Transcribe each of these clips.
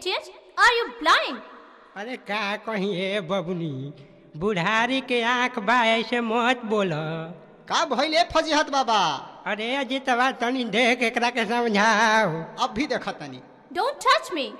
idiot? Are you blind? अरे का कहीं हे बबुनी बुढ़ारी के आंख बा ऐसे मत बोल का भइले फजीहत बाबा अरे अजितवा तनी देख एकरा के समझाओ अब भी देखा तनी Don't touch me.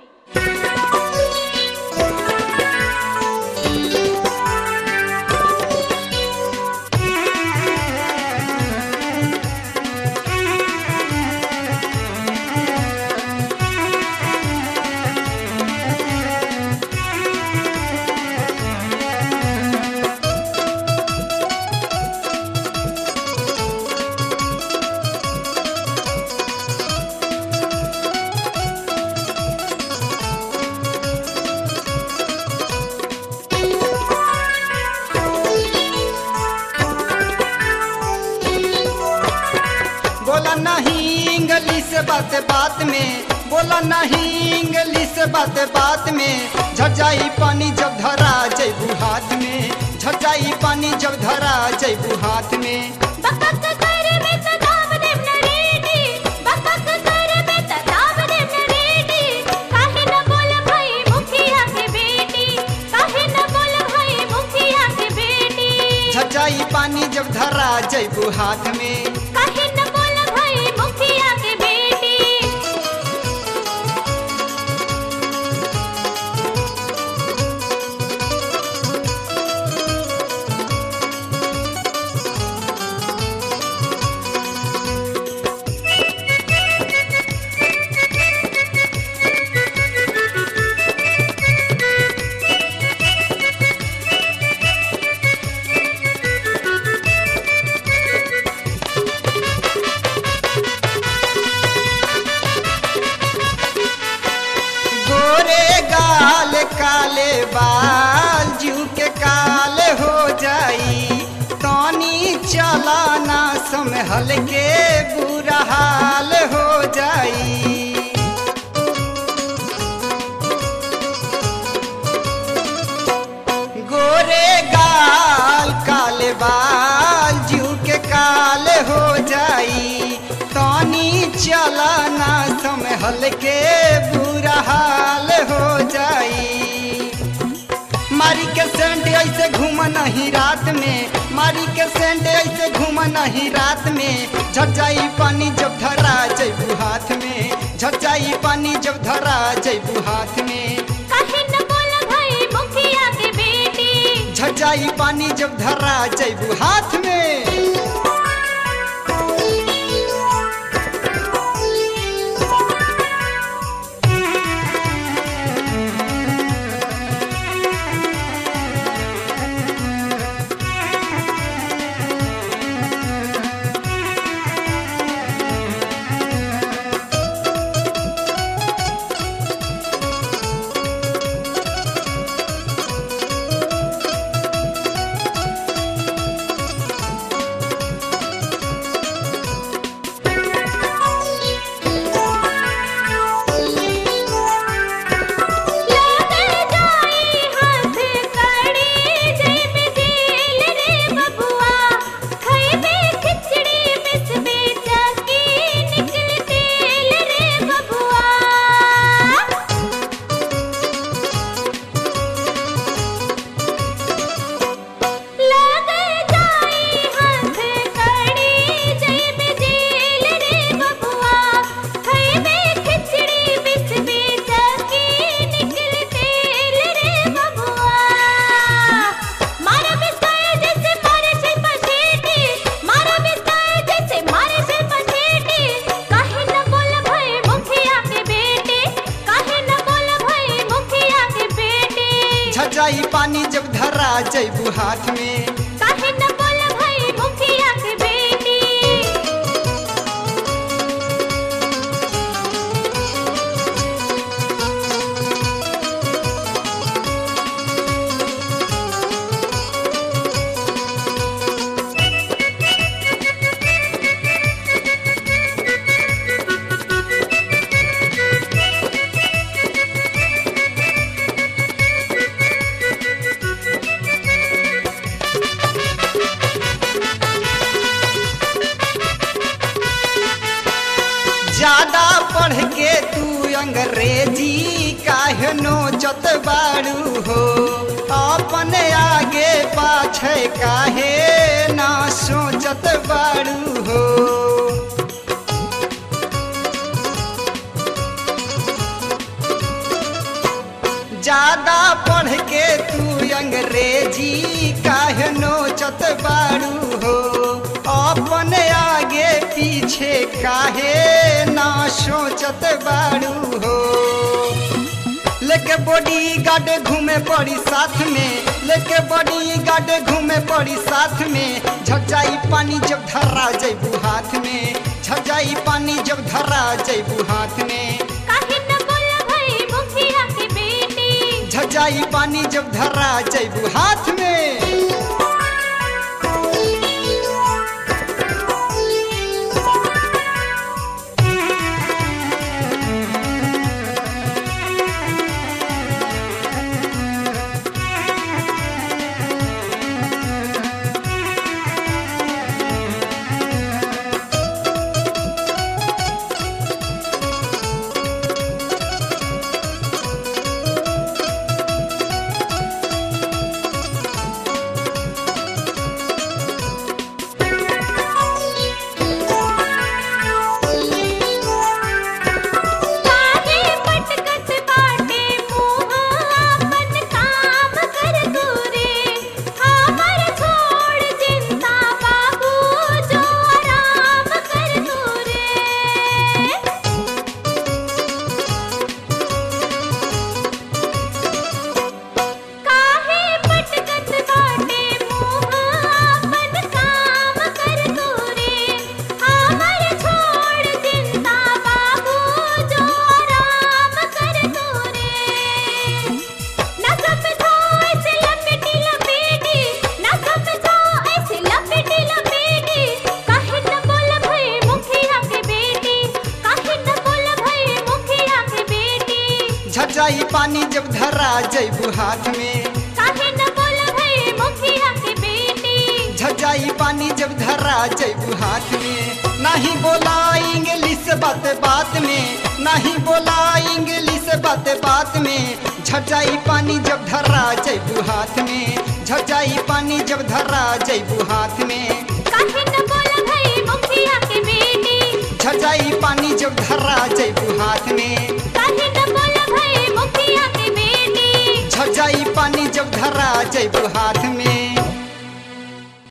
बोला नहीं इंग्लिश बात बात में बोला नहीं इंग्लिश बात बात में झजाई पानी जब धरा जैबू हाथ में झजाई पानी जब धरा जैबू हाथ में बकक करे में त दाब देव न रेडी बकक करे में त दाब देव न रेडी काहे न बोल भाई मुखिया के बेटी काहे न बोल भाई मुखिया के बेटी झजाई पानी जब धरा जैबू हाथ में काहे न बोल भाई मुखिया के बेटी गोरे गाल काले बाल जू के काल हो जाई तनी चलाना संभल के बुरा हाल हो जाई गोरे गाल काले बाल जू के काल हो जाई तनी चलाना संभल के बुरा हाल हो जाई मारी के सेंट ऐसे घूम नहीं रात में मारी के सेंट ऐसे घूम नहीं रात में झटजाई पानी जब धरा जैबू हाथ में झटजाई पानी जब धरा जैबू हाथ में काहे न बोल भाई मुखिया के बेटी झटजाई पानी जब धरा जैबू हाथ में लागे जाई हाथ कड़ी जेब जेल रे बबुआ खइबे खिचड़ी मिसबे चकी निकल तेल रे बबुआ लागे जाई हाथ कड़ी जेब जेल रे बबुआ खइबे खिचड़ी बिसबे चकी निकल तेल रे बबुआ मारा बिस्ताए जैसे मारे से पछेटी मारा बिस्ताए जैसे मारे से पछेटी काहे न बोल भई मुखिया के बेटी काहे न बोल भई मुखिया के बेटी झटजाई पानी जब धरा जैबू हाथ में काहे न बोल भई मुखिया के बेटी ज्यादा पढ़ के तू अंग्रेजी काहे काहे नोचत बाड़ू हो अपने आगे पाछे काहे ना सोचत बाड़ू हो ज्यादा पढ़ के तू अंग्रेजी काहे नोचत बाड़ू हो अपने आगे पीछे काहे ना सोचत बाड़ू हो लेके बॉडी गार्ड घूमे पड़ी साथ में लेके बॉडी गार्ड घूमे पड़ी साथ में झटजाई पानी जब धरा जैबू हाथ में झटजाई पानी जब धरा जैबू हाथ में काहे न बोला भाई मुखिया के बेटी झटजाई पानी जब धरा जैबू हाथ में काहे पटकत बाटे मुँह अपन काम कर तू रे हमर छोड़ चिंता बाबू जो आराम कर तू रे काहे पटकत बाटे मुँह अपन काम कर तू रे हमर छोड़ चिंता बाबू जो आराम कर तू रे ना समझो ऐसे लपेटी लपेटी ना समझो ऐसे लपेटी लपेटी काहे न बोल भई मुखिया के बेटी काहे न बोल भई मुखिया के बेटी झटजाई पानी जब धरा जैबू हाथ में काहे न बोल भई मुखिया के बेटी झटजाई पानी जब धरा जैबू हाथ में नहीं बोला इंग्लिश बात बात में नहीं बोला इंग्लिश बात बात में झटजाई पानी जब धरा जैबू हाथ में झटजाई पानी जब धरा जैबू हाथ में काहे न बोल भई मुखिया के बेटी झटजाई पानी जब धरा जैबू हाथ में काहे न बोल भई मुखिया के बेटी झटजाई पानी जब धरा जैबू हाथ में